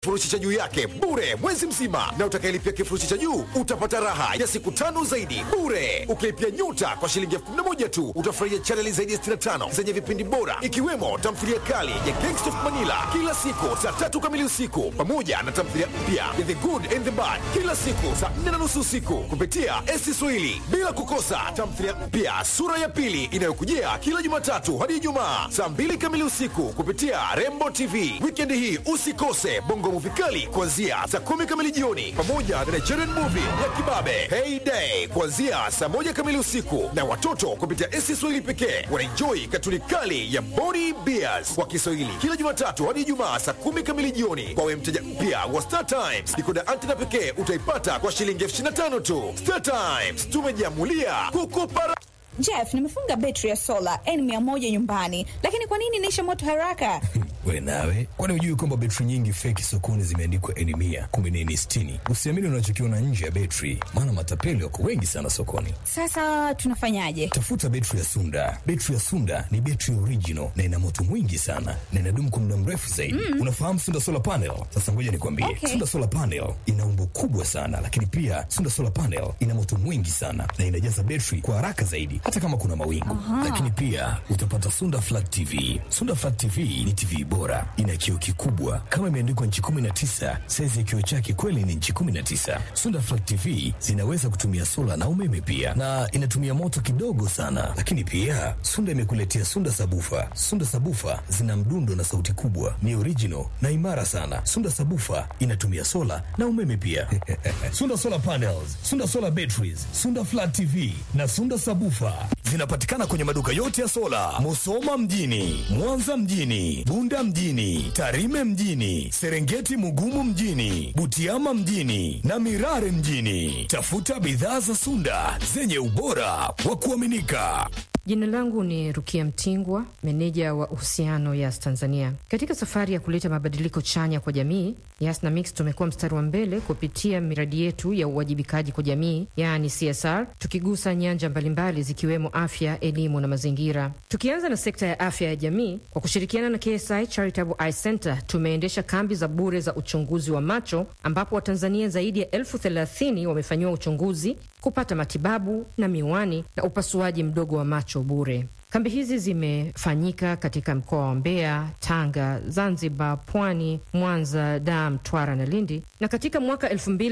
kifurushi cha juu yake bure mwezi mzima, na utakayelipia kifurushi cha juu utapata raha ya siku tano zaidi bure. Ukilipia nyota kwa shilingi elfu kumi na moja tu utafurahia chaneli zaidi ya 65 zenye vipindi bora ikiwemo tamthilia kali ya Gangsta of Manila kila siku saa tatu kamili usiku pamoja na tamthilia mpya ya The Good and the Bad kila siku saa nne na nusu usiku kupitia esi Swahili, bila kukosa tamthilia mpya sura ya pili inayokujia kila Jumatatu hadi Ijumaa saa mbili kamili usiku kupitia Rembo TV. Wikendi hii usikose bongo movie kali kuanzia saa kumi kamili jioni pamoja na Nigerian movie ya kibabe Heyday kuanzia saa moja kamili usiku, na watoto kupitia esi Swahili pekee wanaenjoi katuni kali ya Boni Bears kwa Kiswahili kila Jumatatu hadi Ijumaa saa kumi kamili jioni. Kwa we mteja mpya wa Star Times, dikoda antena pekee utaipata kwa shilingi elfu ishirini na tano tu. Star Times tumejiamulia kukupa Jeff, nimefunga betri ya sola N100 nyumbani, lakini kwa nini inaisha moto haraka? We nawe, kwani hujui kwamba betri nyingi feki sokoni zimeandikwa N mia kumbe ni N sitini? Usiamini unachokiona nje ya betri, maana matapeli wako wengi sana sokoni. Sasa tunafanyaje? Tafuta betri ya Sunda. Betri ya Sunda ni betri original na ina moto mwingi sana na inadumu kwa muda mrefu zaidi. Mm. Unafahamu Sunda solar panel? Sasa ngoja nikwambie, Okay. Sunda solar panel ina umbo kubwa sana, lakini pia Sunda solar panel ina moto mwingi sana na inajaza betri kwa haraka zaidi, hata kama kuna mawingu. Lakini pia utapata Sunda flat TV. Sunda flat TV ni TV bora, ina kioo kikubwa kama imeandikwa nchi 19. Saizi ya kioo chake kweli ni nchi 19. Sunda flat TV zinaweza kutumia sola na umeme pia, na inatumia moto kidogo sana. Lakini pia Sunda imekuletea Sunda sabufa. Sunda sabufa zina mdundo na sauti kubwa, ni original na imara sana. Sunda sabufa inatumia sola na umeme pia. Sunda solar panels, Sunda solar batteries, Sunda flat TV na Sunda sabufa zinapatikana kwenye maduka yote ya sola, Musoma mjini, Mwanza mjini, Bunda mjini, Tarime mjini, Serengeti Mugumu mjini, Butiama mjini na Mirare mjini. Tafuta bidhaa za Sunda zenye ubora wa kuaminika. Jina langu ni Rukia Mtingwa, meneja wa uhusiano Yas Tanzania. Katika safari ya kuleta mabadiliko chanya kwa jamii, Yas na Mix tumekuwa mstari wa mbele kupitia miradi yetu ya uwajibikaji kwa jamii, yaani CSR, tukigusa nyanja mbalimbali zikiwemo afya, elimu na mazingira. Tukianza na sekta ya afya ya jamii, kwa kushirikiana na KSI Charitable Eye Center tumeendesha kambi za bure za uchunguzi wa macho, ambapo Watanzania zaidi ya elfu thelathini wamefanyiwa uchunguzi, kupata matibabu na miwani na upasuaji mdogo wa macho bure. Kambi hizi zimefanyika katika mkoa wa Mbeya, Tanga, Zanzibar, Pwani, Mwanza, Dar, Mtwara na Lindi, na katika mwaka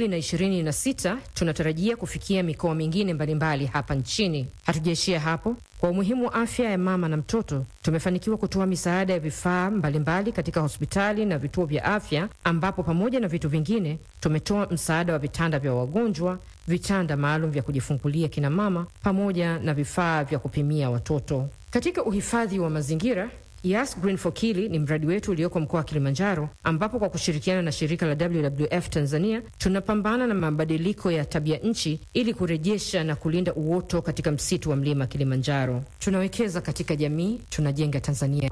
2026 tunatarajia kufikia mikoa mingine mbalimbali hapa nchini. Hatujaishia hapo. Kwa umuhimu wa afya ya mama na mtoto, tumefanikiwa kutoa misaada ya vifaa mbalimbali katika hospitali na vituo vya afya, ambapo pamoja na vitu vingine tumetoa msaada wa vitanda vya wagonjwa, vitanda maalum vya kujifungulia kina mama, pamoja na vifaa vya kupimia watoto. Katika uhifadhi wa mazingira Yas Green for Kili ni mradi wetu ulioko mkoa wa Kilimanjaro, ambapo kwa kushirikiana na shirika la WWF Tanzania tunapambana na mabadiliko ya tabia nchi ili kurejesha na kulinda uoto katika msitu wa mlima Kilimanjaro. Tunawekeza katika jamii, tunajenga Tanzania.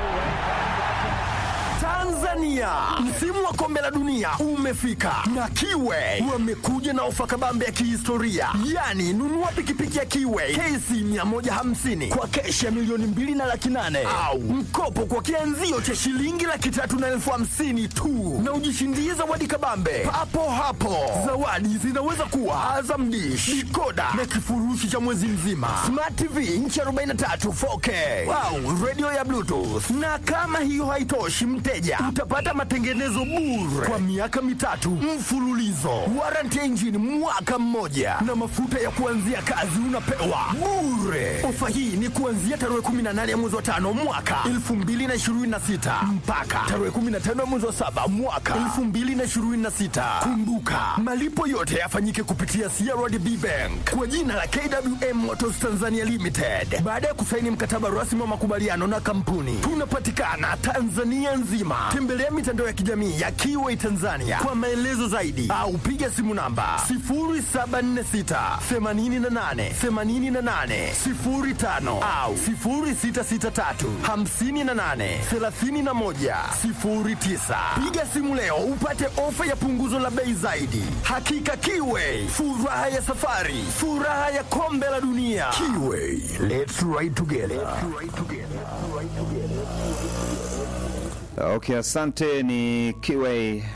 Tanzania, msimu wa kombe la dunia umefika na Kiwe wamekuja na ofa kabambe ya kihistoria, yaani nunua pikipiki ya Kiwe KC 150 kwa keshi ya milioni mbili na laki nane au mkopo kwa kianzio cha shilingi laki tatu na elfu hamsini tu na ujishindie zawadi kabambe papo hapo. Zawadi zinaweza kuwa Azam Dish, dikoda na kifurushi cha mwezi mzima, Smart TV inchi 43 4K au radio ya Bluetooth. Na kama hiyo haitoshi, mteja utapata matengenezo bure kwa miaka mitatu mfululizo, warranty ya injini mwaka mmoja, na mafuta ya kuanzia kazi unapewa bure. Ofa hii ni kuanzia tarehe 18 ya mwezi wa tano mwaka 2026 mpaka tarehe 15 ya mwezi wa saba mwaka 2026. Kumbuka malipo yote yafanyike kupitia CRDB Bank kwa jina la KWM Motors Tanzania Limited baada ya kusaini mkataba rasmi wa makubaliano na kampuni. Tunapatikana Tanzania nzima. Tembelea mitandao ya kijamii ya Kiway Tanzania kwa maelezo zaidi au piga simu namba 0746 88 88 05 au 0663 58 31 09. Piga simu leo upate ofa ya punguzo la bei zaidi. Hakika Kiway, furaha ya safari, furaha ya kombe la dunia. Kiway, let's ride together. Okay, asante. Ni Kiway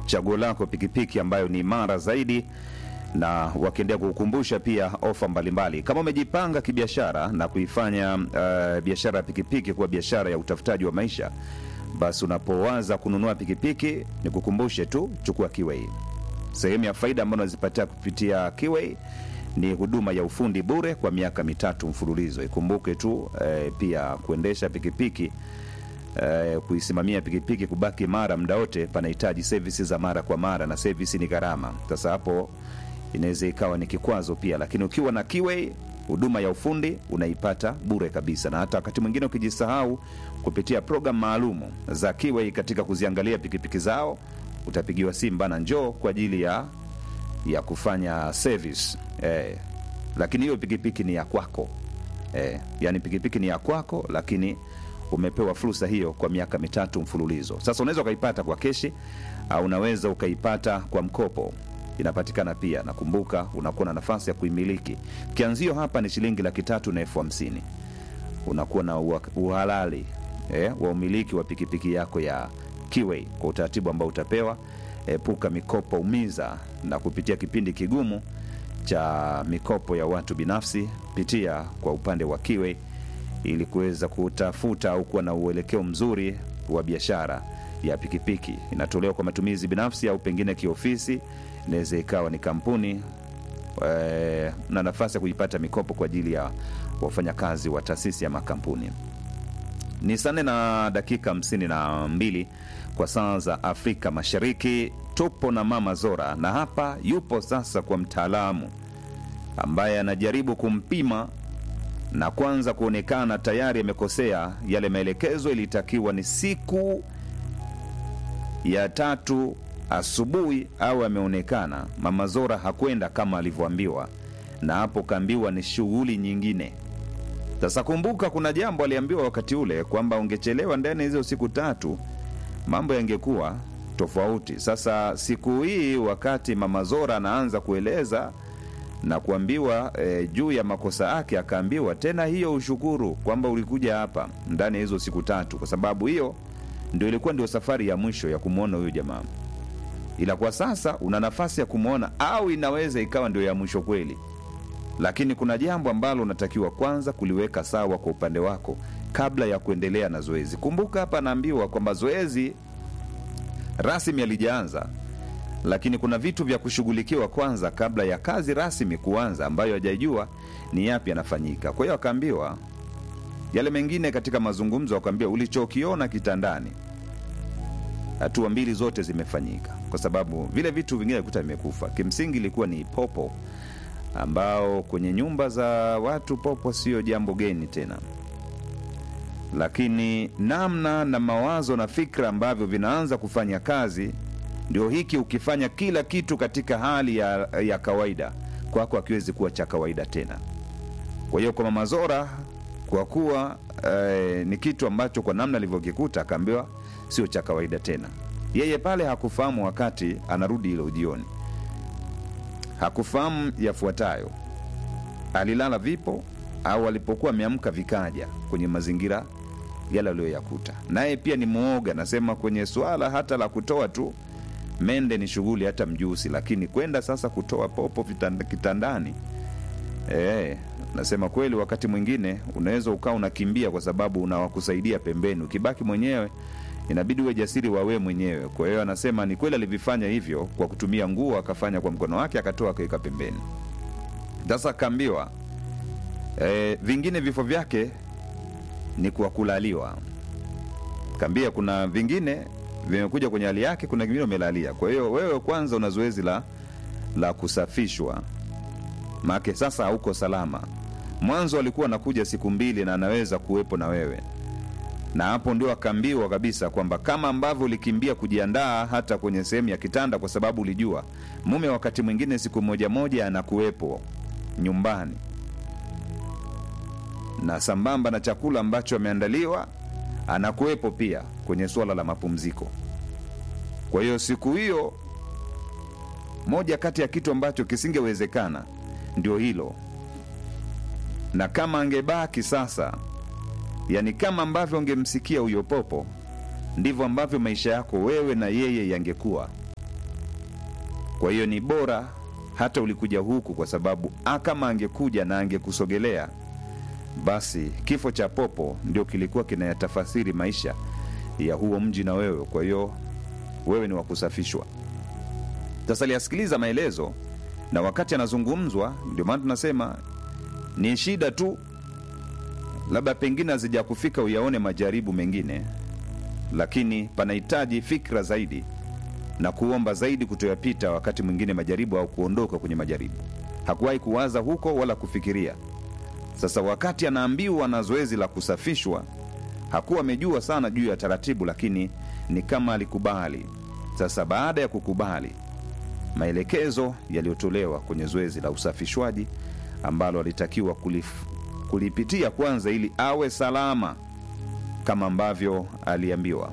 chaguo lako pikipiki ambayo ni imara zaidi na wakiendelea kukukumbusha pia ofa mbalimbali. Kama umejipanga kibiashara na kuifanya uh, biashara ya pikipiki kuwa biashara ya utafutaji wa maisha, basi unapowaza kununua pikipiki, ni kukumbushe tu, chukua Kiway. Sehemu ya faida ambayo unazipatia kupitia Kiway ni huduma ya ufundi bure kwa miaka mitatu mfululizo. Ikumbuke tu eh, pia kuendesha pikipiki eh, kuisimamia pikipiki kubaki mara muda wote panahitaji servisi za mara kwa mara, na servisi ni gharama. Sasa hapo inaweza ikawa ni kikwazo pia, lakini ukiwa na Kiway huduma ya ufundi unaipata bure kabisa, na hata wakati mwingine ukijisahau kupitia programu maalumu za Kiway katika kuziangalia pikipiki zao, utapigiwa simu bana, njoo kwa ajili ya ya kufanya service eh, lakini hiyo pikipiki ni ya kwako eh, yani pikipiki ni ya kwako, lakini umepewa fursa hiyo kwa miaka mitatu mfululizo. Sasa unaweza ukaipata kwa keshi au unaweza ukaipata kwa mkopo, inapatikana pia. Nakumbuka unakuwa na nafasi ya kuimiliki. Kianzio hapa ni shilingi laki tatu na elfu hamsini unakuwa na ua- uhalali eh, wa umiliki wa pikipiki yako ya Kiway kwa utaratibu ambao utapewa. Epuka mikopo umiza na kupitia kipindi kigumu cha mikopo ya watu binafsi, pitia kwa upande wa Kiway ili kuweza kutafuta au kuwa na uelekeo mzuri wa biashara ya pikipiki. Inatolewa kwa matumizi binafsi au pengine kiofisi, inaweza ikawa ni kampuni eh, na nafasi ya kuipata mikopo kwa ajili ya wafanyakazi wa taasisi ya makampuni. Ni saa nne na dakika hamsini na mbili kwa saa za Afrika Mashariki. Tupo na Mama Zora na hapa yupo sasa kwa mtaalamu ambaye anajaribu kumpima na kwanza kuonekana tayari amekosea yale maelekezo. Ilitakiwa ni siku ya tatu asubuhi au ameonekana. Mama Zora hakwenda kama alivyoambiwa, na hapo kaambiwa ni shughuli nyingine. Sasa kumbuka, kuna jambo aliambiwa wakati ule kwamba ungechelewa ndani ya hizo siku tatu mambo yangekuwa tofauti. Sasa siku hii wakati Mama Zora anaanza kueleza na kuambiwa e, juu ya makosa yake, akaambiwa tena hiyo ushukuru kwamba ulikuja hapa ndani ya hizo siku tatu, kwa sababu hiyo ndio ilikuwa ndio safari ya mwisho ya kumwona huyo jamaa, ila kwa sasa una nafasi ya kumwona, au inaweza ikawa ndio ya mwisho kweli, lakini kuna jambo ambalo unatakiwa kwanza kuliweka sawa kwa upande wako kabla ya kuendelea na zoezi. Kumbuka hapa anaambiwa kwamba zoezi rasmi alijaanza lakini kuna vitu vya kushughulikiwa kwanza kabla ya kazi rasmi kuanza, ambayo hajajua ni yapi yanafanyika. Kwa hiyo akaambiwa yale mengine katika mazungumzo, akaambiwa ulichokiona kitandani, hatua mbili zote zimefanyika, kwa sababu vile vitu vingine kuta vimekufa. Kimsingi ilikuwa ni popo, ambao kwenye nyumba za watu popo sio jambo geni tena, lakini namna na mawazo na fikra ambavyo vinaanza kufanya kazi ndio hiki. Ukifanya kila kitu katika hali ya, ya kawaida kwako hakiwezi kuwa cha kawaida tena. Kwa hiyo kwa Mama Zora, kwa kuwa eh, ni kitu ambacho kwa namna alivyokikuta akaambiwa sio cha kawaida tena. Yeye pale hakufahamu wakati anarudi ile jioni, hakufahamu yafuatayo: alilala vipo au alipokuwa ameamka vikaja kwenye mazingira yale aliyoyakuta. Naye pia ni mwoga, nasema kwenye swala hata la kutoa tu mende ni shughuli hata mjusi, lakini kwenda sasa kutoa popo vitanda, kitandani e, nasema kweli, wakati mwingine unaweza ukawa unakimbia kwa sababu unawakusaidia pembeni, ukibaki mwenyewe inabidi uwe jasiri wawe mwenyewe. Kwa hiyo anasema ni kweli alivifanya hivyo kwa kutumia nguo, akafanya kwa mkono wake, akatoa akaweka pembeni. Sasa akaambiwa e, vingine vifo vyake ni kwa kulaliwa. Kaambia kuna vingine vimekuja kwenye hali yake, kuna vingine umelalia. Kwa hiyo wewe kwanza una zoezi la la kusafishwa, maake sasa hauko salama. Mwanzo alikuwa anakuja siku mbili na anaweza kuwepo na wewe, na hapo ndio akaambiwa kabisa kwamba kama ambavyo ulikimbia kujiandaa hata kwenye sehemu ya kitanda, kwa sababu ulijua mume wakati mwingine siku moja moja anakuwepo nyumbani na sambamba na chakula ambacho ameandaliwa anakuwepo pia kwenye suala la mapumziko. Kwa hiyo siku hiyo, moja kati ya kitu ambacho kisingewezekana ndio hilo, na kama angebaki sasa, yani kama ambavyo ungemsikia huyo popo, ndivyo ambavyo maisha yako wewe na yeye yangekuwa. Kwa hiyo ni bora hata ulikuja huku, kwa sababu a kama angekuja na angekusogelea, basi kifo cha popo ndio kilikuwa kinayatafasiri maisha ya huo mji na wewe. Kwa hiyo wewe ni wa kusafishwa. Sasa aliyasikiliza maelezo, na wakati anazungumzwa, ndio maana tunasema ni shida tu, labda pengine hazijakufika uyaone majaribu mengine, lakini panahitaji fikra zaidi na kuomba zaidi kutoyapita wakati mwingine majaribu au kuondoka kwenye majaribu. Hakuwahi kuwaza huko wala kufikiria. Sasa wakati anaambiwa na zoezi la kusafishwa, hakuwa amejua sana juu ya taratibu, lakini ni kama alikubali. Sasa baada ya kukubali maelekezo yaliyotolewa kwenye zoezi la usafishwaji ambalo alitakiwa kulif, kulipitia kwanza ili awe salama kama ambavyo aliambiwa.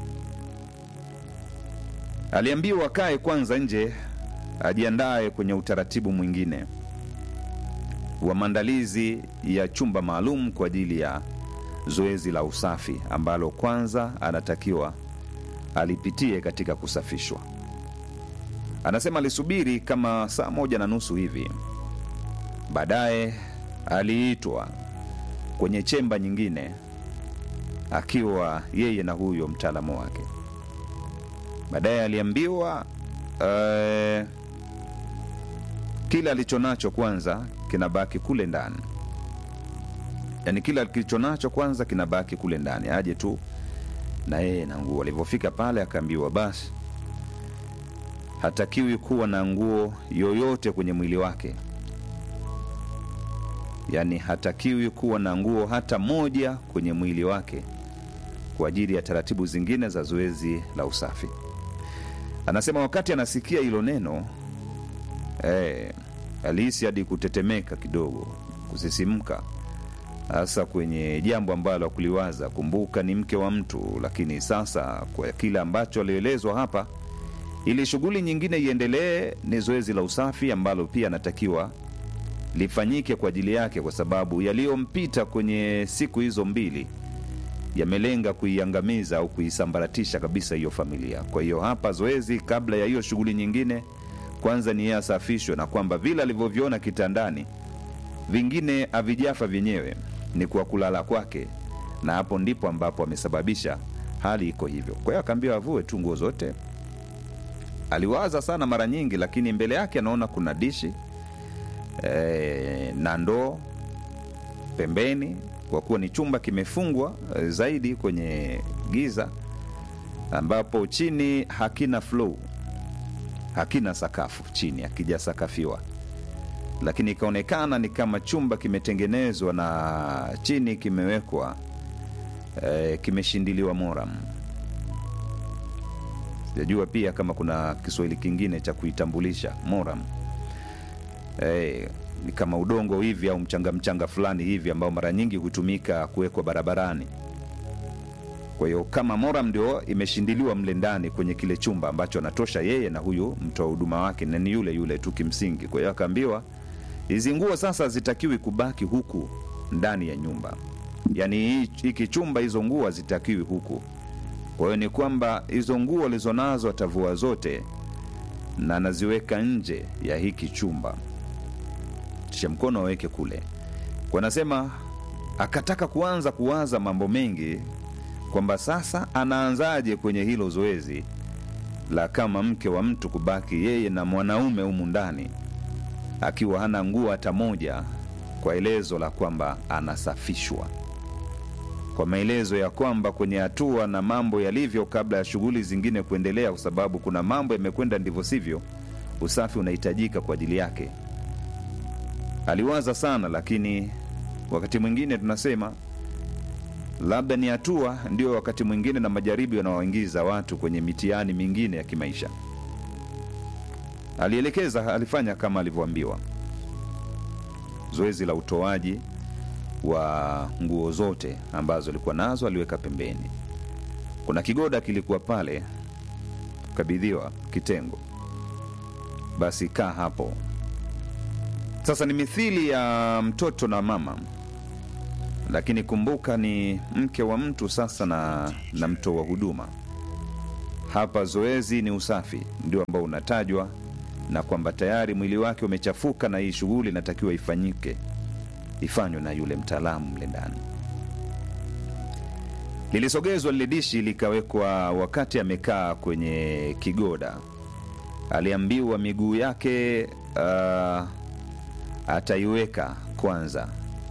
Aliambiwa akae kwanza nje, ajiandae kwenye utaratibu mwingine wa maandalizi ya chumba maalum kwa ajili ya zoezi la usafi ambalo kwanza anatakiwa alipitie katika kusafishwa. Anasema alisubiri kama saa moja na nusu hivi, baadaye aliitwa kwenye chemba nyingine akiwa yeye na huyo mtaalamu wake. Baadaye aliambiwa uh, kila alicho nacho kwanza kinabaki kule ndani, yaani kila kilicho nacho kwanza kinabaki kule ndani, aje tu na yeye na nguo. Alivyofika pale akaambiwa basi hatakiwi kuwa na nguo yoyote kwenye mwili wake, yaani hatakiwi kuwa na nguo hata moja kwenye mwili wake kwa ajili ya taratibu zingine za zoezi la usafi. Anasema wakati anasikia hilo neno eh, alihisi hadi kutetemeka kidogo, kusisimka, hasa kwenye jambo ambalo akuliwaza. Kumbuka ni mke wa mtu, lakini sasa kwa kile ambacho alielezwa hapa, ili shughuli nyingine iendelee, ni zoezi la usafi ambalo pia anatakiwa lifanyike kwa ajili yake, kwa sababu yaliyompita kwenye siku hizo mbili yamelenga kuiangamiza au kuisambaratisha kabisa hiyo familia. Kwa hiyo hapa zoezi, kabla ya hiyo shughuli nyingine, kwanza ni yeye asafishwe, na kwamba vile alivyoviona kitandani vingine havijafa vyenyewe, ni kwa kulala kwake, na hapo ndipo ambapo amesababisha hali iko hivyo. Kwa hiyo akaambiwa avue tu nguo zote. Aliwaza sana mara nyingi, lakini mbele yake anaona kuna dishi e, na ndoo pembeni kwa kuwa ni chumba kimefungwa eh, zaidi kwenye giza ambapo chini hakina flow, hakina sakafu chini, hakijasakafiwa, lakini ikaonekana ni kama chumba kimetengenezwa na chini kimewekwa eh, kimeshindiliwa moram. Sijajua pia kama kuna Kiswahili kingine cha kuitambulisha moram eh, ni kama udongo hivi au mchanga mchanga fulani hivi ambao mara nyingi hutumika kuwekwa barabarani. Kwa hiyo kama moram ndio imeshindiliwa mle ndani kwenye kile chumba ambacho anatosha yeye na huyu mtoa huduma wake, na ni yule yule tu kimsingi. Kwa hiyo akaambiwa hizi nguo sasa hazitakiwi kubaki huku ndani ya nyumba, yaani hii- hiki chumba, hizo nguo hazitakiwi huku. Kwa hiyo ni kwamba hizo nguo alizonazo atavua zote na anaziweka nje ya hiki chumba kisha mkono aweke kule. Kwa nasema akataka kuanza kuwaza mambo mengi kwamba sasa anaanzaje kwenye hilo zoezi la kama mke wa mtu kubaki yeye na mwanaume humu ndani akiwa hana nguo hata moja, kwa elezo la kwamba anasafishwa, kwa maelezo ya kwamba kwenye hatua na mambo yalivyo kabla ya shughuli zingine kuendelea, kwa sababu kuna mambo yamekwenda ndivyo sivyo, usafi unahitajika kwa ajili yake. Aliwaza sana, lakini wakati mwingine tunasema labda ni hatua ndio wakati mwingine na majaribu yanawaingiza watu kwenye mitihani mingine ya kimaisha. Alielekeza, alifanya kama alivyoambiwa, zoezi la utoaji wa nguo zote ambazo alikuwa nazo aliweka pembeni. Kuna kigoda kilikuwa pale, kabidhiwa kitengo, basi kaa hapo. Sasa ni mithili ya mtoto na mama, lakini kumbuka ni mke wa mtu sasa na, na mtoa huduma. Hapa zoezi ni usafi ndio ambao unatajwa na kwamba tayari mwili wake umechafuka na hii shughuli inatakiwa ifanyike ifanywe na yule mtaalamu mle ndani lilisogezwa lile dishi likawekwa wakati amekaa kwenye kigoda aliambiwa miguu yake uh, ataiweka kwanza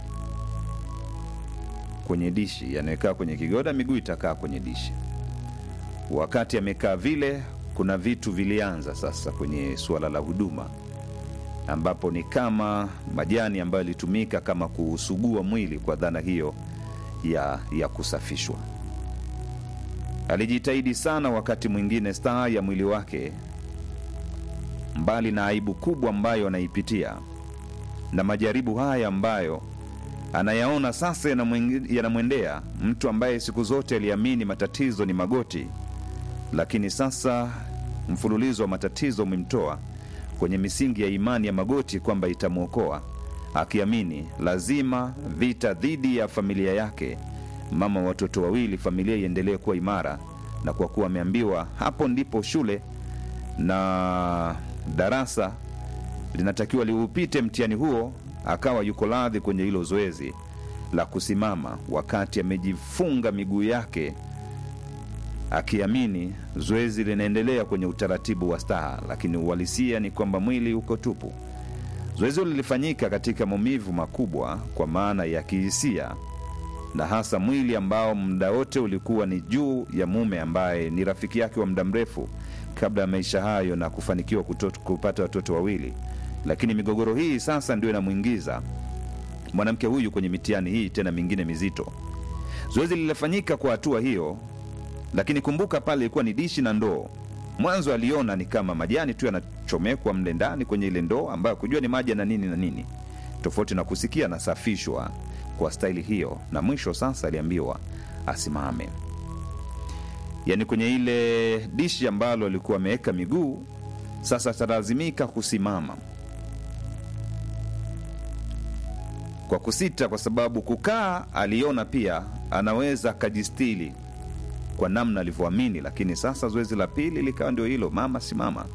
kwenye dishi anawekaa kwenye kigoda miguu itakaa kwenye dishi wakati amekaa vile kuna vitu vilianza sasa kwenye suala la huduma ambapo ni kama majani ambayo yalitumika kama kuusugua mwili kwa dhana hiyo ya, ya kusafishwa alijitahidi sana wakati mwingine staa ya mwili wake mbali na aibu kubwa ambayo anaipitia na majaribu haya ambayo anayaona sasa yanamweng- yanamwendea mtu ambaye siku zote aliamini matatizo ni magoti lakini sasa mfululizo wa matatizo umemtoa kwenye misingi ya imani ya magoti kwamba itamwokoa akiamini lazima vita dhidi ya familia yake mama wa watoto wawili familia iendelee kuwa imara na kwa kuwa ameambiwa hapo ndipo shule na darasa linatakiwa liupite mtihani huo akawa yuko radhi kwenye hilo zoezi la kusimama wakati amejifunga miguu yake akiamini zoezi linaendelea kwenye utaratibu wa staha lakini uhalisia ni kwamba mwili uko tupu zoezi hilo lilifanyika katika maumivu makubwa kwa maana ya kihisia na hasa mwili ambao muda wote ulikuwa ni juu ya mume ambaye ni rafiki yake wa muda mrefu kabla ya maisha hayo na kufanikiwa kutot, kupata watoto wawili lakini migogoro hii sasa ndio inamwingiza mwanamke huyu kwenye mitihani hii tena mingine mizito zoezi lilifanyika kwa hatua hiyo lakini kumbuka pale ilikuwa ni dishi na ndoo mwanzo aliona ni kama majani tu yanachomekwa mle ndani kwenye ile ndoo ambayo kujua ni maji na nini na nini tofauti na kusikia anasafishwa kwa staili hiyo na mwisho sasa aliambiwa asimame yaani kwenye ile dishi ambalo alikuwa ameweka miguu sasa atalazimika kusimama kwa kusita kwa sababu kukaa aliona pia anaweza akajistili kwa namna alivyoamini lakini sasa zoezi la pili likawa ndio hilo mama simama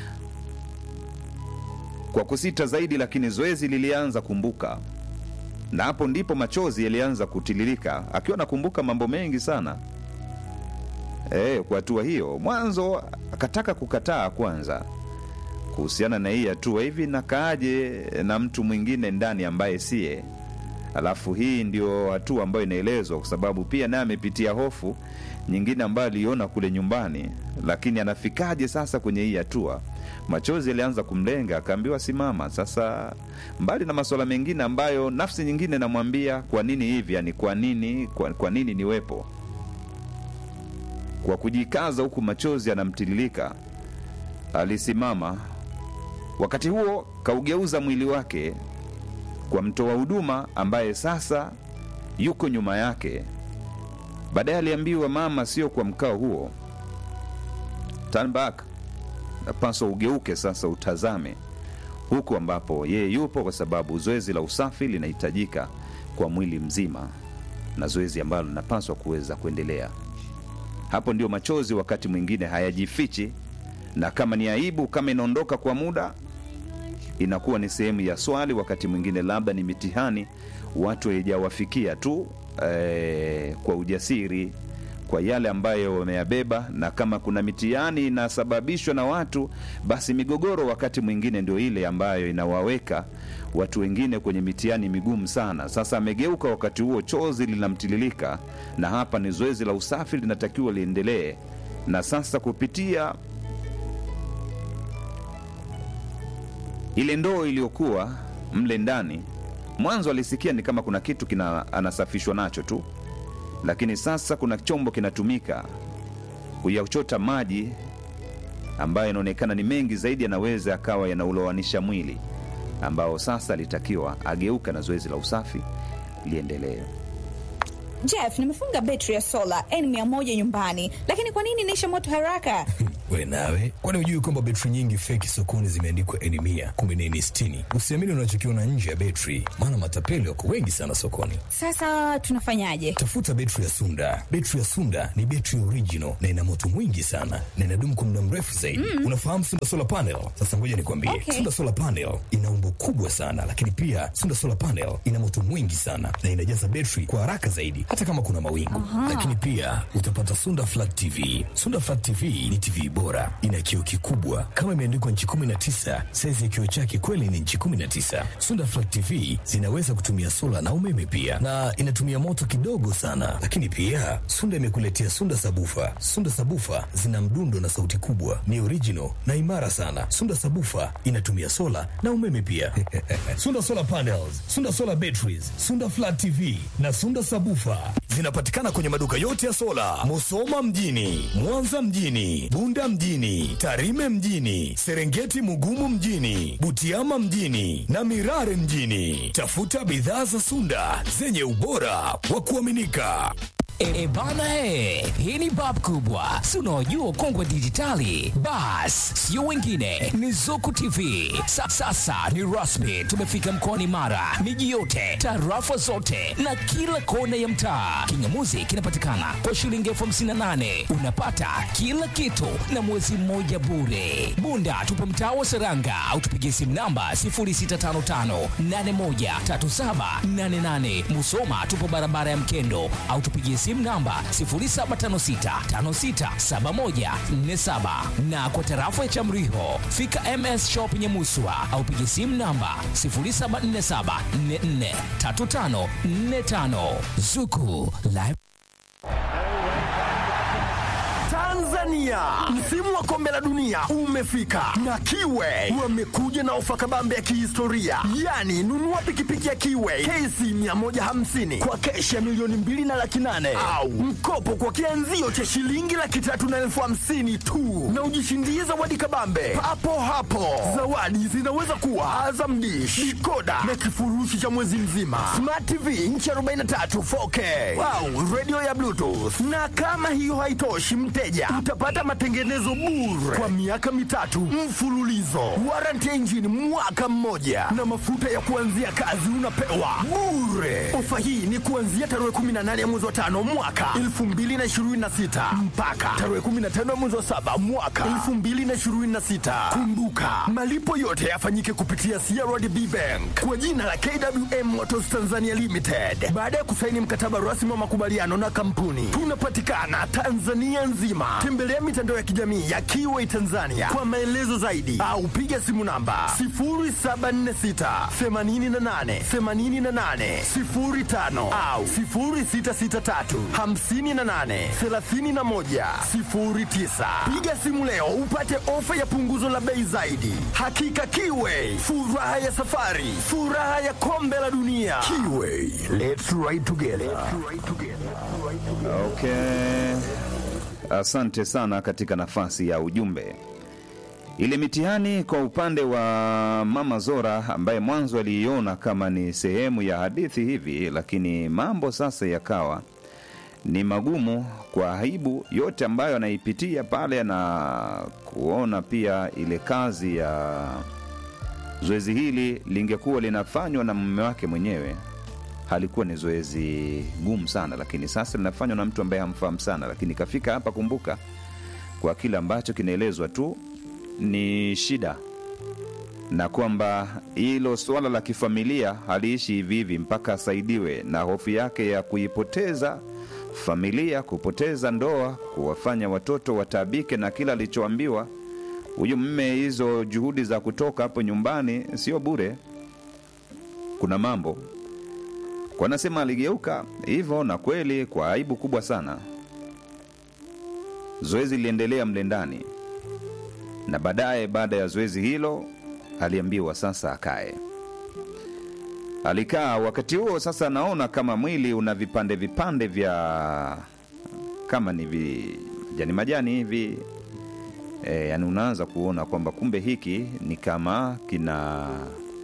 kwa kusita zaidi lakini zoezi lilianza kumbuka na hapo ndipo machozi yalianza kutiririka akiwa nakumbuka mambo mengi sana e, kwa hatua hiyo mwanzo akataka kukataa kwanza kuhusiana na hii hatua hivi nakaaje na mtu mwingine ndani ambaye siye alafu hii ndio hatua ambayo inaelezwa kwa sababu pia naye amepitia hofu nyingine ambayo aliona kule nyumbani lakini anafikaje sasa kwenye hii hatua machozi yalianza kumlenga akaambiwa simama sasa mbali na masuala mengine ambayo nafsi nyingine namwambia kwa nini hivi yani kwa nini kwa, kwa nini niwepo kwa kujikaza huku machozi yanamtiririka alisimama wakati huo kaugeuza mwili wake kwa mtoa huduma ambaye sasa yuko nyuma yake baadaye aliambiwa mama sio kwa mkao huo turn back napaswa ugeuke sasa utazame huku ambapo yeye yupo kwa sababu zoezi la usafi linahitajika kwa mwili mzima na zoezi ambalo linapaswa kuweza kuendelea hapo ndio machozi wakati mwingine hayajifichi na kama ni aibu kama inaondoka kwa muda inakuwa ni sehemu ya swali wakati mwingine labda ni mitihani watu haijawafikia tu eh, kwa ujasiri kwa yale ambayo wameyabeba na kama kuna mitihani inasababishwa na watu basi migogoro wakati mwingine ndio ile ambayo inawaweka watu wengine kwenye mitihani migumu sana sasa amegeuka wakati huo chozi linamtililika na hapa ni zoezi la usafi linatakiwa liendelee na sasa kupitia ile ndoo iliyokuwa mle ndani mwanzo alisikia ni kama kuna kitu kina anasafishwa nacho tu lakini sasa kuna chombo kinatumika kuyachota maji ambayo inaonekana ni mengi zaidi yanaweza akawa yanaulowanisha mwili ambao sasa alitakiwa ageuka na zoezi la usafi liendelee Jeff, nimefunga betri ya sola N100 nyumbani, lakini kwa nini inaisha moto haraka? We nawe, kwani hujui kwamba betri nyingi feki sokoni zimeandikwa N mia kumbe ni N sitini? Usiamini unachokiona nje ya betri, maana matapeli wako wengi sana sokoni. Sasa tunafanyaje? Tafuta betri ya Sunda. Betri ya Sunda ni betri original na ina moto mwingi sana na inadumu kwa muda mrefu zaidi. Unafahamu Sunda solar panel? Sasa ngoja nikwambie, Okay. Sunda solar panel ina umbo kubwa sana, lakini pia Sunda solar panel ina moto mwingi sana na inajaza betri kwa haraka zaidi, hata kama kuna mawingu. Lakini pia utapata Sunda flat TV. Sunda flat TV ni TV bora, ina kioo kikubwa kama imeandikwa nchi 19. Saizi ya kioo chake kweli ni nchi 19. Sunda flat TV zinaweza kutumia sola na umeme pia, na inatumia moto kidogo sana. Lakini pia Sunda imekuletea Sunda sabufa. Sunda sabufa zina mdundo na sauti kubwa, ni original na imara sana. Sunda sabufa inatumia sola na umeme pia. Sunda solar panels, Sunda solar batteries, Sunda flat TV na Sunda sabufa zinapatikana kwenye maduka yote ya sola, Musoma mjini, Mwanza mjini, Bunda mjini, Tarime mjini, Serengeti Mugumu mjini, Butiama mjini na Mirare mjini. Tafuta bidhaa za Sunda zenye ubora wa kuaminika. E, bana he, hii ni bab kubwa, si unaojua ukongwe wa dijitali? Bas, sio wengine, ni Zuku TV. Sa, sasa ni rasmi, tumefika mkoani Mara, miji yote, tarafa zote na kila kona ya mtaa. Kingamuzi kinapatikana kwa shilingi elfu hamsini na nane unapata kila kitu na mwezi mmoja bure. Bunda tupo mtaa wa Seranga au tupigie simu namba 0655813788. Musoma tupo barabara ya Mkendo au tupigie simu namba 0756567147 na kwa tarafa ya Chamriho fika MS Shop Nyamuswa au pigie simu namba 0747443545 Zuku Live Tanzania, msimu wa kombe la dunia umefika na Kiwe wamekuja na ofa kabambe ya kihistoria, yaani nunua pikipiki ya Kiwe KC 150 kwa keshi ya milioni mbili na laki nane au mkopo kwa kianzio cha shilingi laki tatu na elfu hamsini tu na ujishindie zawadi kabambe papo hapo. Zawadi zinaweza kuwa Azam Dish, dikoda na kifurushi cha mwezi mzima, Smart TV inchi 43 4K au radio ya Bluetooth. Na kama hiyo haitoshi, mteja utapata matengenezo bure kwa miaka mitatu mfululizo, warranty ya injini mwaka mmoja, na mafuta ya kuanzia kazi unapewa bure. Ofa hii ni kuanzia tarehe 18 ya mwezi wa tano mwaka 2026 mpaka tarehe 15 ya mwezi wa saba mwaka 2026. Kumbuka malipo yote yafanyike kupitia CRDB Bank kwa jina la KWM Motors Tanzania Limited baada ya kusaini mkataba rasmi wa makubaliano na kampuni. Tunapatikana Tanzania nzima. Tembelea mitandao ya kijamii ya Kiway Tanzania kwa maelezo zaidi au piga simu namba 0746 88 88 05 au 0663 58 31 09. Piga simu leo upate ofa ya punguzo la bei zaidi. Hakika Kiway, furaha ya safari, furaha ya kombe la dunia. Kiway, let's ride together. Okay, asante sana katika nafasi ya ujumbe. Ile mitihani kwa upande wa Mama Zora ambaye mwanzo aliiona kama ni sehemu ya hadithi hivi, lakini mambo sasa yakawa ni magumu kwa aibu yote ambayo anaipitia pale na kuona pia ile kazi ya zoezi hili lingekuwa linafanywa na mume wake mwenyewe halikuwa ni zoezi gumu sana, lakini sasa linafanywa na mtu ambaye hamfahamu sana. Lakini kafika hapa, kumbuka, kwa kile ambacho kinaelezwa tu ni shida, na kwamba hilo suala la kifamilia haliishi hivi hivi mpaka asaidiwe, na hofu yake ya kuipoteza familia, kupoteza ndoa, kuwafanya watoto wataabike na kila alichoambiwa huyu mme. Hizo juhudi za kutoka hapo nyumbani sio bure, kuna mambo kwa nasema aligeuka hivyo, na kweli kwa aibu kubwa sana. Zoezi liliendelea mle ndani, na baadaye, baada ya zoezi hilo, aliambiwa sasa akae. Alikaa. Wakati huo sasa, naona kama mwili una vipande vipande vya kama ni vijani majani hivi e, yani unaanza kuona kwamba kumbe hiki ni kama kina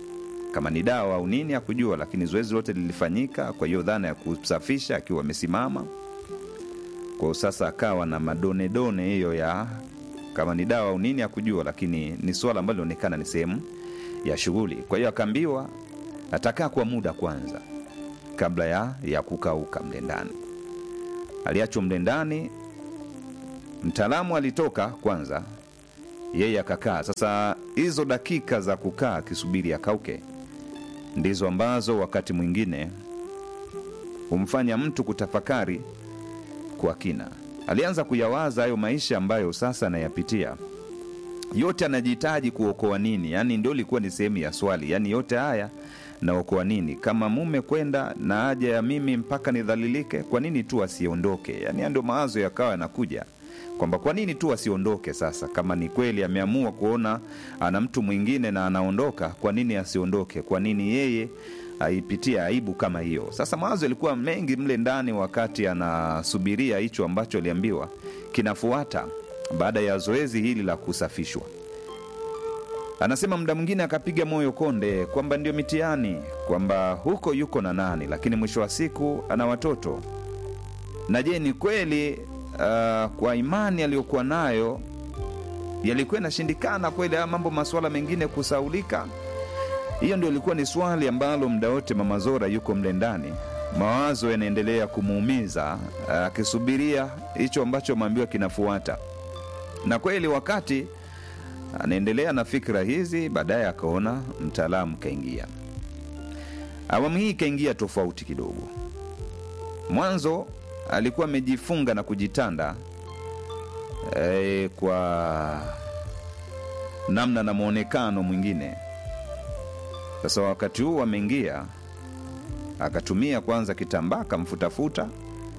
kama ni dawa au nini hakujua, lakini zoezi lote lilifanyika. Kwa hiyo dhana ya kusafisha akiwa amesimama kwa sasa akawa na madonedone hiyo ya kama ni dawa au nini hakujua, lakini ni swala ambalo linaonekana ni sehemu ya shughuli. Kwa hiyo akaambiwa atakaa kwa muda kwanza kabla ya, ya kukauka mle ndani. Aliachwa mle ndani, mtaalamu alitoka kwanza, yeye akakaa. Sasa hizo dakika za kukaa akisubiri akauke ndizo ambazo wakati mwingine humfanya mtu kutafakari kwa kina. Alianza kuyawaza hayo maisha ambayo sasa anayapitia, yote anajihitaji kuokoa nini? Yaani ndio ilikuwa ni sehemu ya swali, yaani yote haya naokoa nini? Kama mume kwenda na haja ya mimi mpaka nidhalilike, kwa nini tu asiondoke? Yaani haya ndio mawazo yakawa yanakuja kwamba kwa nini tu asiondoke sasa, kama ni kweli ameamua kuona ana mtu mwingine na anaondoka, kwa nini asiondoke? Kwa nini yeye aipitia aibu kama hiyo? Sasa mawazo yalikuwa mengi mle ndani, wakati anasubiria hicho ambacho aliambiwa kinafuata baada ya zoezi hili la kusafishwa. Anasema muda mwingine akapiga moyo konde kwamba ndio mitihani, kwamba huko yuko na nani, lakini mwisho wa siku ana watoto. Na je, ni kweli uh, kwa imani aliyokuwa nayo yalikuwa inashindikana kweli haya mambo masuala mengine kusaulika? Hiyo ndio ilikuwa ni swali ambalo muda wote Mama Zora yuko mle ndani, mawazo yanaendelea kumuumiza, akisubiria hicho ambacho ameambiwa kinafuata. Na kweli wakati anaendelea na fikra hizi, baadaye akaona mtaalamu kaingia. Awamu hii kaingia tofauti kidogo. Mwanzo alikuwa amejifunga na kujitanda e, kwa namna na mwonekano mwingine. Sasa wakati huu ameingia, akatumia kwanza kitambaa akamfutafuta.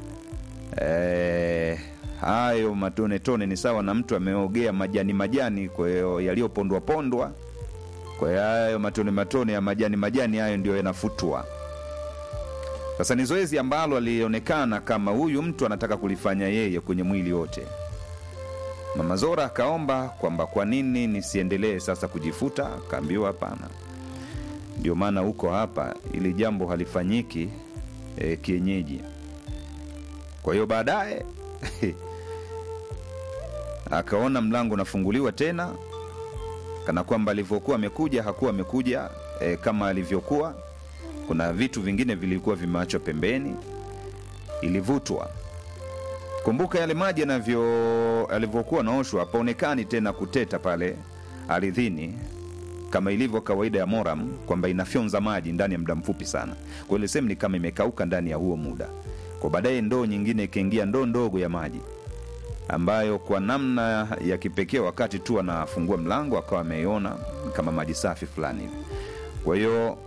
E, hayo matonetone ni sawa na mtu ameogea majani majani, kwa hiyo yaliyopondwa pondwa. Kwa hiyo hayo matone matone ya majani majani hayo ndio yanafutwa. Sasa ni zoezi ambalo alionekana kama huyu mtu anataka kulifanya yeye kwenye mwili wote. Mama Zora akaomba kwamba kwa nini nisiendelee sasa kujifuta, akaambiwa hapana, ndio maana huko hapa, ili jambo halifanyiki e, kienyeji. Kwa hiyo baadaye akaona mlango unafunguliwa tena, kana kwamba alivyokuwa amekuja hakuwa amekuja e, kama alivyokuwa. Kuna vitu vingine vilikuwa vimeachwa pembeni, ilivutwa. Kumbuka yale maji yanavyo alivyokuwa naoshwa, hapaonekani tena kuteta pale ardhini kama ilivyo kawaida ya Moram kwamba inafyonza maji ndani ya muda mfupi sana. Kwa ile sehemu ni kama imekauka ndani ya huo muda. Kwa baadaye ndoo nyingine ikaingia, ndoo ndogo ya maji ambayo kwa namna ya kipekee wakati tu anafungua mlango akawa ameiona kama maji safi fulani hivi. Kwa hiyo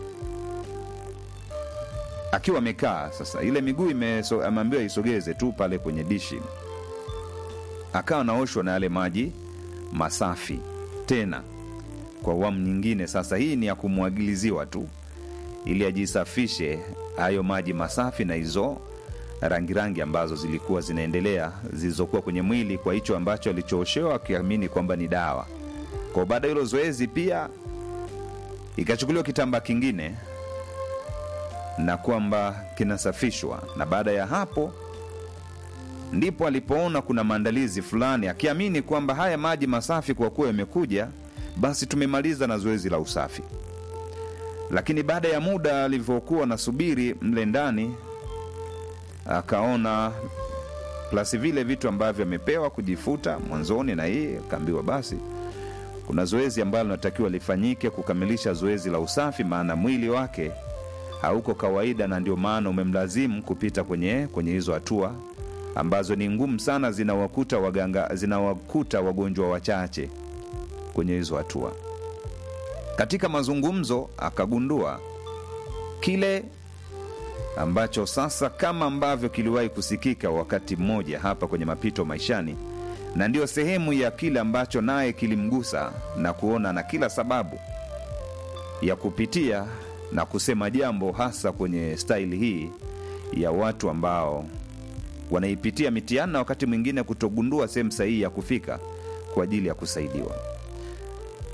akiwa amekaa sasa, ile miguu imeso- ameambiwa isogeze tu pale kwenye dishi, akawa naoshwa na yale maji masafi tena kwa awamu nyingine. Sasa hii ni ya kumwagiliziwa tu ili ajisafishe hayo maji masafi na hizo rangi rangi ambazo zilikuwa zinaendelea zilizokuwa kwenye mwili kwa hicho ambacho alichooshewa akiamini kwamba ni dawa. Kwa baada ya hilo zoezi pia ikachukuliwa kitambaa kingine na kwamba kinasafishwa, na baada ya hapo ndipo alipoona kuna maandalizi fulani, akiamini kwamba haya maji masafi kwa kuwa yamekuja, basi tumemaliza na zoezi la usafi. Lakini baada ya muda alivyokuwa anasubiri mle ndani, akaona plasi vile vitu ambavyo amepewa kujifuta mwanzoni, na hii akaambiwa basi kuna zoezi ambalo linatakiwa lifanyike kukamilisha zoezi la usafi, maana mwili wake hauko kawaida, na ndio maana umemlazimu kupita kwenye kwenye hizo hatua ambazo ni ngumu sana, zinawakuta waganga, zinawakuta wagonjwa wachache kwenye hizo hatua. Katika mazungumzo akagundua kile ambacho sasa kama ambavyo kiliwahi kusikika wakati mmoja hapa kwenye mapito maishani, na ndiyo sehemu ya kile ambacho naye kilimgusa na kuona na kila sababu ya kupitia na kusema jambo, hasa kwenye staili hii ya watu ambao wanaipitia mitihani na wakati mwingine kutogundua sehemu sahihi ya kufika kwa ajili ya kusaidiwa.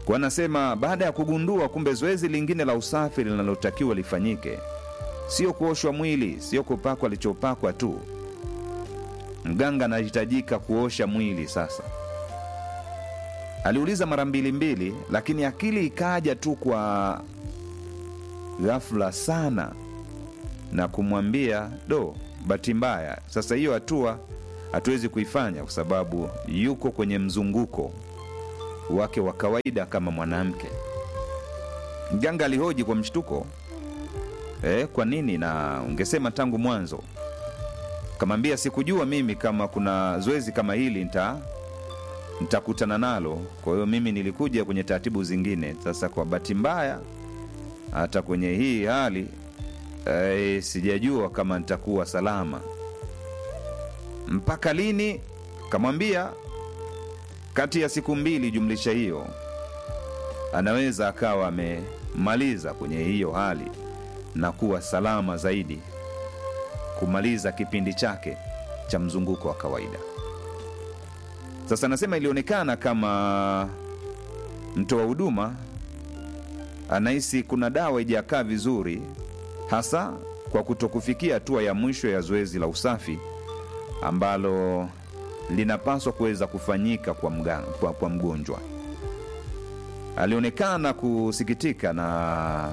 kwa anasema baada ya kugundua kumbe zoezi lingine la usafi linalotakiwa lifanyike sio kuoshwa mwili sio kupakwa alichopakwa tu mganga anahitajika kuosha mwili sasa aliuliza mara mbili mbili lakini akili ikaja tu kwa ghafla sana na kumwambia do bahati mbaya sasa hiyo hatua hatuwezi kuifanya kwa sababu yuko kwenye mzunguko wake wa kawaida kama mwanamke mganga alihoji kwa mshtuko e, kwa nini na ungesema tangu mwanzo kamwambia sikujua mimi kama kuna zoezi kama hili nita nitakutana nalo kwa hiyo mimi nilikuja kwenye taratibu zingine sasa kwa bahati mbaya hata kwenye hii hali e, sijajua kama nitakuwa salama mpaka lini kamwambia kati ya siku mbili jumlisha hiyo anaweza akawa amemaliza kwenye hiyo hali na kuwa salama zaidi kumaliza kipindi chake cha mzunguko wa kawaida sasa anasema ilionekana kama mtoa huduma anahisi kuna dawa ijakaa vizuri hasa kwa kutokufikia hatua ya mwisho ya zoezi la usafi ambalo linapaswa kuweza kufanyika kwa, mga, kwa, kwa mgonjwa alionekana kusikitika na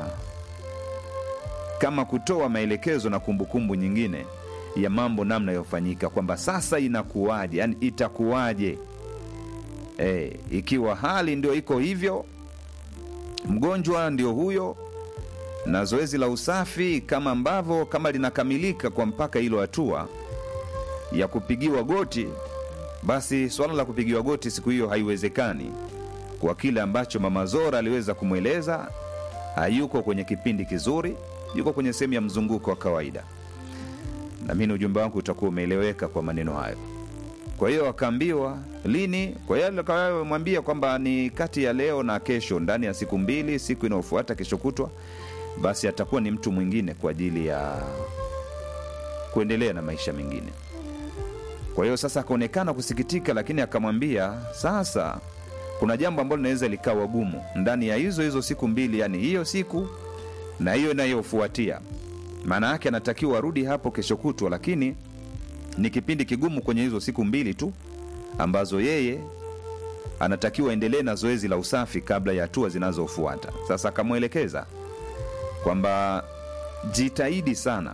kama kutoa maelekezo na kumbukumbu nyingine ya mambo namna yofanyika kwamba sasa inakuwaje yani itakuwaje e, ikiwa hali ndio iko hivyo mgonjwa ndio huyo na zoezi la usafi kama ambavyo kama linakamilika kwa mpaka hilo hatua ya kupigiwa goti basi swala la kupigiwa goti siku hiyo haiwezekani kwa kile ambacho mama zora aliweza kumweleza hayuko kwenye kipindi kizuri yuko kwenye sehemu ya mzunguko wa kawaida namini ujumbe wangu utakuwa umeeleweka kwa maneno hayo kwa hiyo akaambiwa lini kwa hiyo akamwambia kwamba ni kati ya leo na kesho ndani ya siku mbili siku inayofuata kesho kutwa basi atakuwa ni mtu mwingine kwa ajili ya kuendelea na maisha mengine kwa hiyo sasa akaonekana kusikitika lakini akamwambia sasa kuna jambo ambalo linaweza likawa gumu ndani ya hizo hizo siku mbili yani hiyo siku na hiyo inayofuatia maana yake anatakiwa arudi hapo kesho kutwa lakini ni kipindi kigumu kwenye hizo siku mbili tu ambazo yeye anatakiwa endelee na zoezi la usafi kabla ya hatua zinazofuata sasa akamwelekeza kwamba jitahidi sana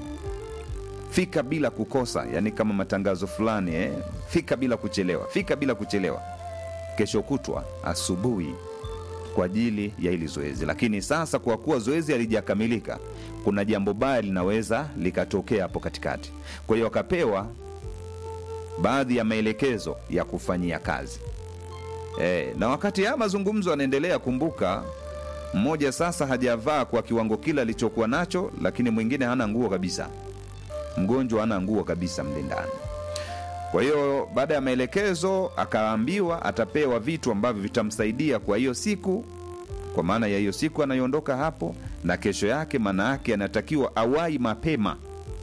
fika bila kukosa yani kama matangazo fulani eh? fika bila kuchelewa fika bila kuchelewa kesho kutwa asubuhi kwa ajili ya hili zoezi lakini sasa kwa kuwa zoezi halijakamilika kuna jambo baya linaweza likatokea hapo katikati kwa hiyo akapewa baadhi ya maelekezo ya kufanyia kazi e, na wakati haya mazungumzo yanaendelea kumbuka mmoja sasa hajavaa kwa kiwango kile alichokuwa nacho lakini mwingine hana nguo kabisa mgonjwa hana nguo kabisa mle ndani kwa hiyo baada ya maelekezo akaambiwa atapewa vitu ambavyo vitamsaidia kwa hiyo siku kwa maana ya hiyo siku anayoondoka hapo na kesho yake maana yake anatakiwa awai mapema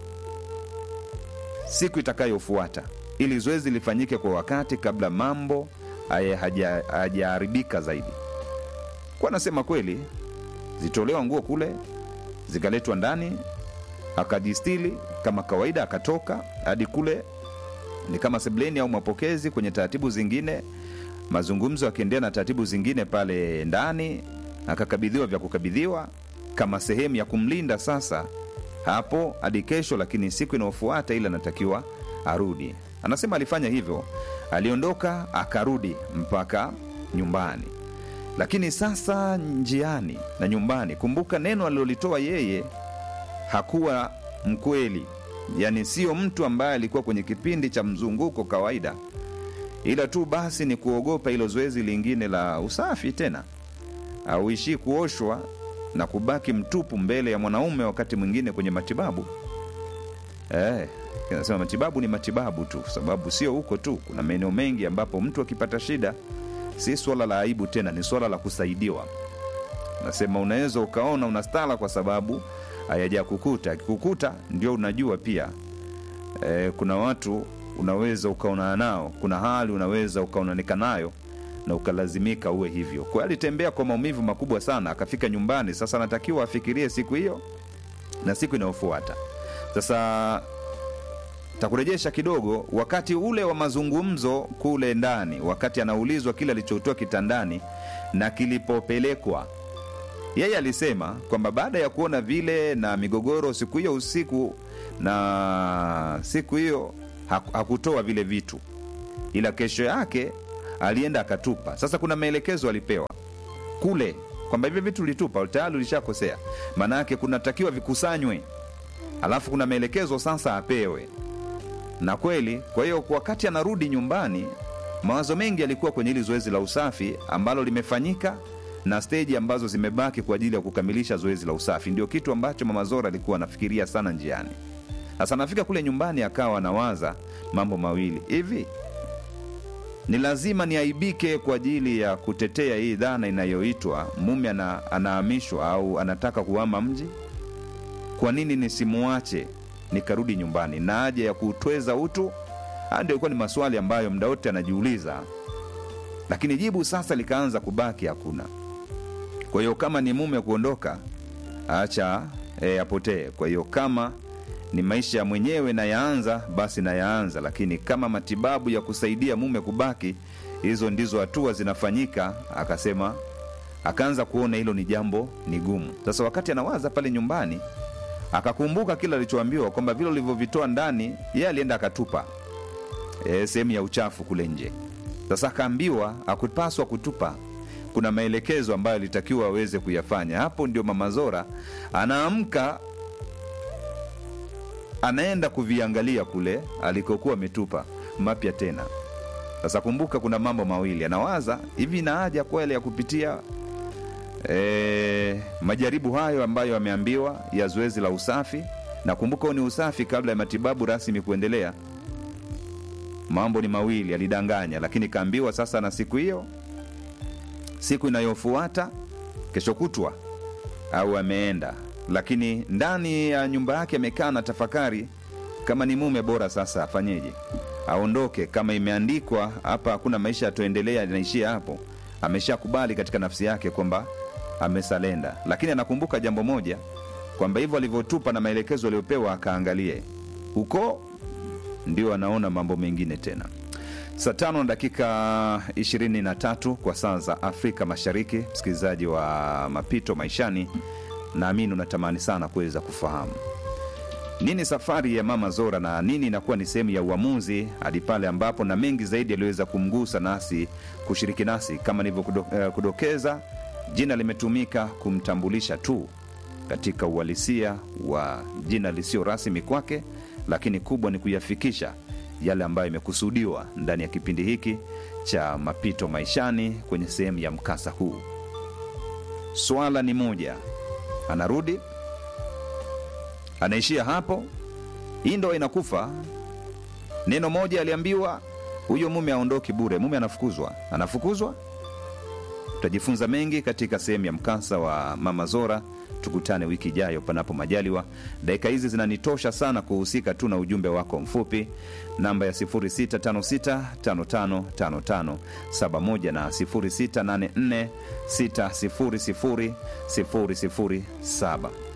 siku itakayofuata ili zoezi lifanyike kwa wakati kabla mambo hajaharibika zaidi kwa anasema kweli zitolewa nguo kule zikaletwa ndani akajistili kama kawaida akatoka hadi kule ni kama sebleni au mapokezi kwenye taratibu zingine mazungumzo akiendelea na taratibu zingine pale ndani akakabidhiwa vya kukabidhiwa kama sehemu ya kumlinda sasa hapo hadi kesho lakini siku inayofuata ile anatakiwa arudi anasema alifanya hivyo aliondoka akarudi mpaka nyumbani lakini sasa njiani na nyumbani kumbuka neno alilolitoa yeye hakuwa mkweli yaani sio mtu ambaye alikuwa kwenye kipindi cha mzunguko kawaida ila tu basi ni kuogopa hilo zoezi lingine la usafi tena auishii kuoshwa na kubaki mtupu mbele ya mwanaume wakati mwingine kwenye matibabu eh, nasema matibabu ni matibabu tu sababu sio huko tu kuna maeneo mengi ambapo mtu akipata shida si swala la aibu tena ni swala la kusaidiwa nasema unaweza ukaona unastala kwa sababu hayaja kukuta akikukuta ndio unajua pia e, kuna watu unaweza ukaonana nao kuna hali unaweza ukaonanika nayo na ukalazimika uwe hivyo. Kwa hiyo alitembea kwa maumivu makubwa sana, akafika nyumbani. Sasa anatakiwa afikirie siku hiyo na siku inayofuata. Sasa takurejesha kidogo wakati ule wa mazungumzo kule ndani, wakati anaulizwa kile alichotoa kitandani na kilipopelekwa yeye alisema kwamba baada ya kuona vile na migogoro siku hiyo usiku na siku hiyo haku- hakutoa vile vitu, ila kesho yake alienda akatupa. Sasa kuna maelekezo alipewa kule kwamba hivi vitu ulitupa tayari ulishakosea, maana yake kunatakiwa vikusanywe, alafu kuna maelekezo sasa apewe na kweli. Kwa hiyo wakati anarudi nyumbani, mawazo mengi yalikuwa kwenye hili zoezi la usafi ambalo limefanyika na steji ambazo zimebaki kwa ajili ya kukamilisha zoezi la usafi. Ndio kitu ambacho mama Zora alikuwa anafikiria sana njiani. Sasa anafika kule nyumbani, akawa anawaza mambo mawili hivi ni lazima niaibike kwa ajili ya kutetea hii dhana inayoitwa mume ana, anahamishwa au anataka kuhama mji? Kwa nini nisimuache nikarudi nyumbani na haja ya kutweza utu? Haya ndio ilikuwa ni maswali ambayo mda wote anajiuliza, lakini jibu sasa likaanza kubaki hakuna. Kwa hiyo kama ni mume kuondoka, acha e, apotee. Kwa hiyo kama ni maisha ya mwenyewe nayaanza, basi nayaanza, lakini kama matibabu ya kusaidia mume kubaki, hizo ndizo hatua zinafanyika. Akasema akaanza kuona hilo ni jambo ni gumu. Sasa wakati anawaza pale nyumbani, akakumbuka kile alichoambiwa kwamba vile ulivyovitoa ndani, yeye alienda akatupa e, sehemu ya uchafu kule nje. Sasa akaambiwa akupaswa kutupa, kuna maelekezo ambayo alitakiwa aweze kuyafanya. Hapo ndio mama Zora anaamka anaenda kuviangalia kule alikokuwa ametupa mapya tena. Sasa kumbuka, kuna mambo mawili anawaza hivi, na haja kweli ya kupitia e, majaribu hayo ambayo ameambiwa ya zoezi la usafi. Na kumbuka, huu ni usafi kabla ya matibabu rasmi kuendelea. Mambo ni mawili, alidanganya, lakini kaambiwa sasa, na siku hiyo, siku inayofuata, kesho kutwa au ameenda lakini ndani ya nyumba yake amekaa na tafakari kama ni mume bora sasa afanyeje aondoke kama imeandikwa hapa hakuna maisha yatoendelea inaishia hapo ameshakubali katika nafsi yake kwamba amesalenda lakini anakumbuka jambo moja kwamba hivyo alivyotupa na maelekezo aliyopewa akaangalie huko ndio anaona mambo mengine tena saa tano na dakika 23 kwa saa za afrika mashariki msikilizaji wa mapito maishani naamini unatamani sana kuweza kufahamu nini safari ya mama Zora na nini inakuwa ni sehemu ya uamuzi hadi pale ambapo na mengi zaidi yaliweza kumgusa nasi kushiriki nasi. Kama nilivyokudokeza, jina limetumika kumtambulisha tu katika uhalisia wa jina lisio rasmi kwake, lakini kubwa ni kuyafikisha yale ambayo imekusudiwa ndani ya kipindi hiki cha mapito maishani kwenye sehemu ya mkasa huu. Swala ni moja, anarudi anaishia hapo, hii ndo inakufa. Neno moja aliambiwa huyo mume aondoki bure, mume anafukuzwa, anafukuzwa. Tutajifunza mengi katika sehemu ya mkasa wa mama Zora. Tukutane wiki ijayo, panapo majaliwa. Dakika hizi zinanitosha sana kuhusika tu na ujumbe wako mfupi, namba ya 0656555571 na 0684600007.